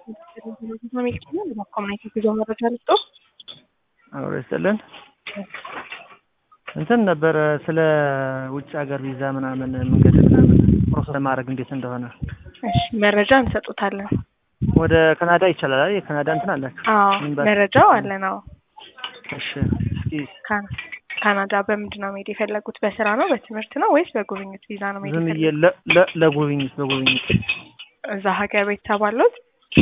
ኮሚኒቲ ጉዞ መረጃ ልስጦ አብሮ ይስጥልን። እንትን ነበረ ስለ ውጭ ሀገር ቪዛ ምናምን መንገድ ምናምን ፕሮሰስ ለማድረግ እንዴት እንደሆነ እሺ፣ መረጃ እንሰጡታለን። ወደ ካናዳ ይቻላል አይደል? የካናዳ እንትን አላችሁ? አዎ ኤምባሲ? መረጃው አለን። አዎ እሺ፣ እስኪ ካና- ካናዳ በምንድን ነው መሄድ የፈለጉት? በስራ ነው በትምህርት ነው ወይስ በጉብኝት ቪዛ ነው መሄድ ዝም ብዬ የፈለጉት? ለ- ለ- ለጉብኝት በጉብኝት እዛ ሀገር ቤተሰብ አሉት?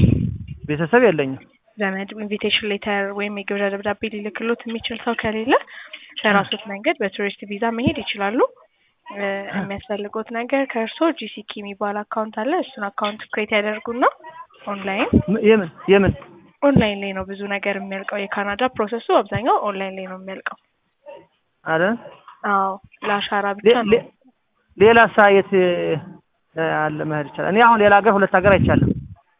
ቤተሰብ የለኝም። ዘመድ ኢንቪቴሽን ሌተር ወይም የግብዣ ደብዳቤ ሊልክሎት የሚችል ሰው ከሌለ በራሶት መንገድ በቱሪስት ቪዛ መሄድ ይችላሉ። እ፣ የሚያስፈልጉት ነገር ከእርሶ ጂሲኪ የሚባል አካውንት አለ። እሱን አካውንት ክሬት ያደርጉና ኦንላይን ም- የምን የምን ኦንላይን ላይ ነው ብዙ ነገር የሚያልቀው። የካናዳ ፕሮሰሱ አብዛኛው ኦንላይን ላይ ነው የሚያልቀው። አለ አዎ ለአሻራ ብቻ ሌ- ነው። ሌ- ሌላ ሳ የት እ፣ አለ መሄድ ይቻላል? እኔ አሁን ሌላ ሀገር ሁለት ሀገር አይቻልም።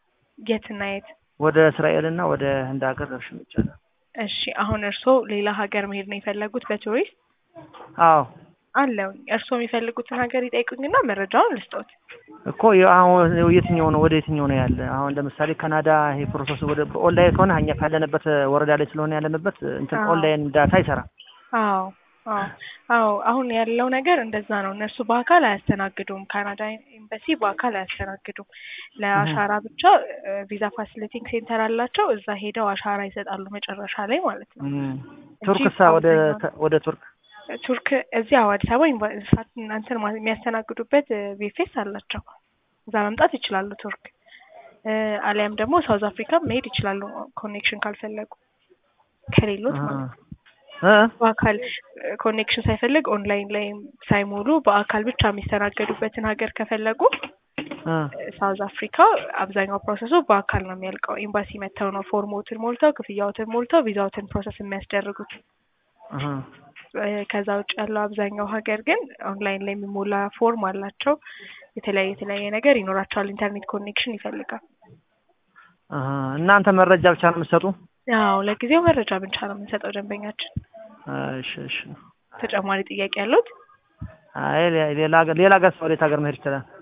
የትና የት? ወደ እስራኤል እና ወደ ህንድ ሀገር ደርሼ ይቻላል። እሺ አሁን እርስዎ ሌላ ሀገር መሄድ ነው የፈለጉት በቱሪስት? አዎ አለው እርስዎ የሚፈልጉትን ሀገር ይጠይቁኝና መረጃውን ልስጦት። እኮ የ- አሁን የትኛው ነው ወደ የትኛው ነው ያለ? አሁን ለምሳሌ ካናዳ ይሄ ፕሮሰስ ወደ ኦንላይን ከሆነ እኛ ካለንበት ወረዳ ላይ ስለሆነ ያለንበት እንትን አዎ። ኦንላይን ዳታ አይሰራም። አዎ አዎ አዎ አሁን ያለው ነገር እንደዛ ነው። እነሱ በአካል አያስተናግዱም። ካናዳ ኤምባሲ በአካል አያስተናግዱም። ለአሻራ ብቻ ቪዛ ፋሲሊቲንግ ሴንተር አላቸው። እዛ ሄደው አሻራ ይሰጣሉ መጨረሻ ላይ ማለት ነው። እም። እንጂ ቱርክሳ ወደ አብዛኛው- ተ- ወደ ቱርክ ቱርክ እዚያው አዲስ አበባ ዩኒቨ- ኢንፋክት እናንተን ማ- የሚያስተናግዱበት ቪፌስ አላቸው። እዛ መምጣት ይችላሉ ቱርክ እ፣ አሊያም ደግሞ ሳውዝ አፍሪካ መሄድ ይችላሉ ኮኔክሽን ካልፈለጉ ከሌሎት ማለት ነው። እ? በአካል ኮኔክሽን ሳይፈልግ ኦንላይን ላይ ሳይሞሉ በአካል ብቻ የሚስተናገዱበትን ሀገር ከፈለጉ እ። ሳውዝ አፍሪካ አብዛኛው ፕሮሰሱ በአካል ነው የሚያልቀው። ኤምባሲ መጥተው ነው ፎርሞትን ሞልተው ክፍያዎትን ሞልተው ቪዛዎትን ፕሮሰስ የሚያስደርጉት። አሀ። እ፣ ከዛ ውጭ ያለው አብዛኛው ሀገር ግን ኦንላይን ላይ የሚሞላ ፎርም አላቸው። የተለያየ የተለያየ ነገር ይኖራቸዋል። ኢንተርኔት ኮኔክሽን ይፈልጋል። አሀ። እናንተ መረጃ ብቻ ነው የምትሰጡ? አዎ ለጊዜው መረጃ ብቻ ነው የምንሰጠው ደንበኛችን። እሺ እሺ። ተጨማሪ ጥያቄ ያሉት? አይ ሌ- ሌላ ሀገር ሌላ ሀገር ሰው ወዴት ሀገር መሄድ ይችላል?